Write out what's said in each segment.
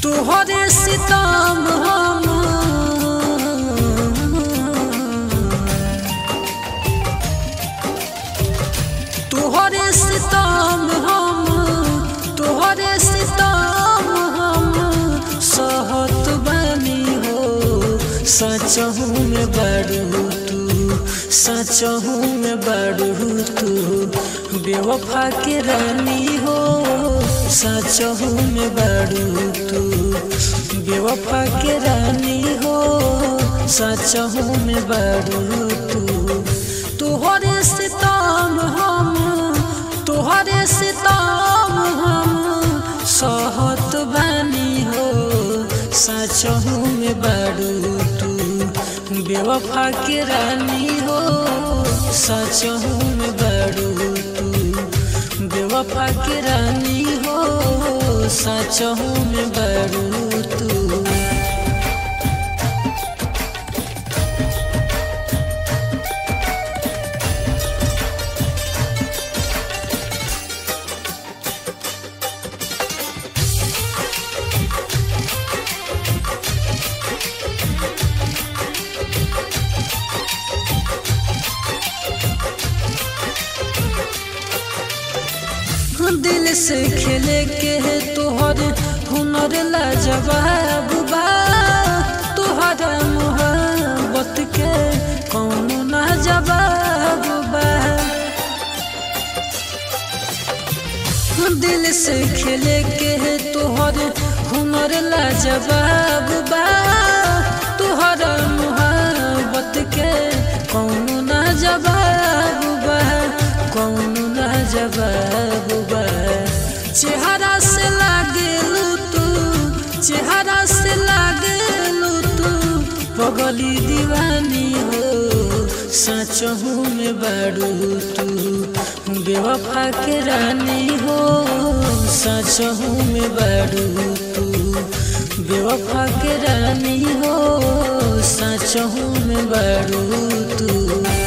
तोहरे सितम हम तोहरे सितम हम तोहरे सितम हम सहत बनी हो सचहू में बड़ू तू सचहू में बड़ू तू बेवफा के रानी हो सचहू में बड़ू तू बेवफा के रानी हो सचहू में बड़ू तू तोहरे सितम हम तोहरे सितम हम सहत बनी हो सचहू में बड़ू तू बेवफा के रानी हो सचहू में बड़ू तू बेवफा के रानी हो सचहू में बड़ू तू दिल से खेले के है तोहर हुनर लाजवाब बा तोहरा मोहब्बत के कौनो ना जवाब बा दिल से खेले के है तोहर हुनर लाजवाब बा तोहरा मोहब्बत के कौनो ना जवाब बा कौनो ना जवाब बा चेहरा से लागेलू तू चेहरा से लागेलू तू पगली दीवानी हो सचहू में बड़ू तू बेवफा के रानी हो सचहू में बड़ू तू बेवफा के रानी हो सचहू में बड़ू तू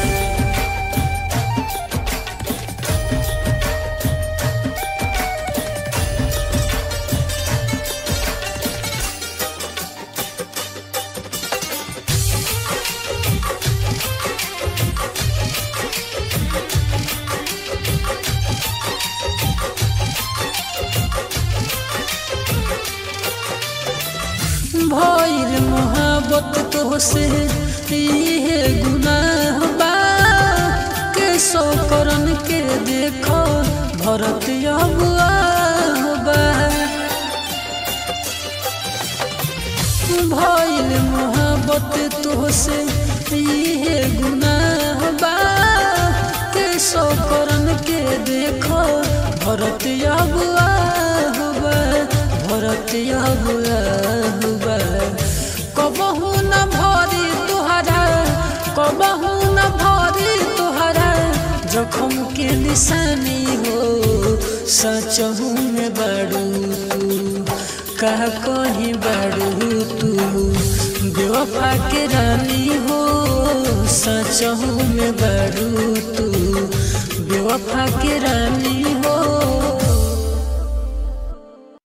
भइल मोहब्बत तोहसे इहे गुनाह बा के सौ करन के देखो भरत अगुआह बा भइल मोहब्बत तोहसे इहे गुनाह बा के सौ करन के देखो भरत अगुआह बा भरत अगुआह बा कबहू न भरी तुहरा कबहू न भरी तुहरा जखम के निशानी हो सचहू में बड़ू तू कह कहीं बड़ू तू बेवफा के रानी हो सचहू में बड़ू तू बेवफा के रानी हो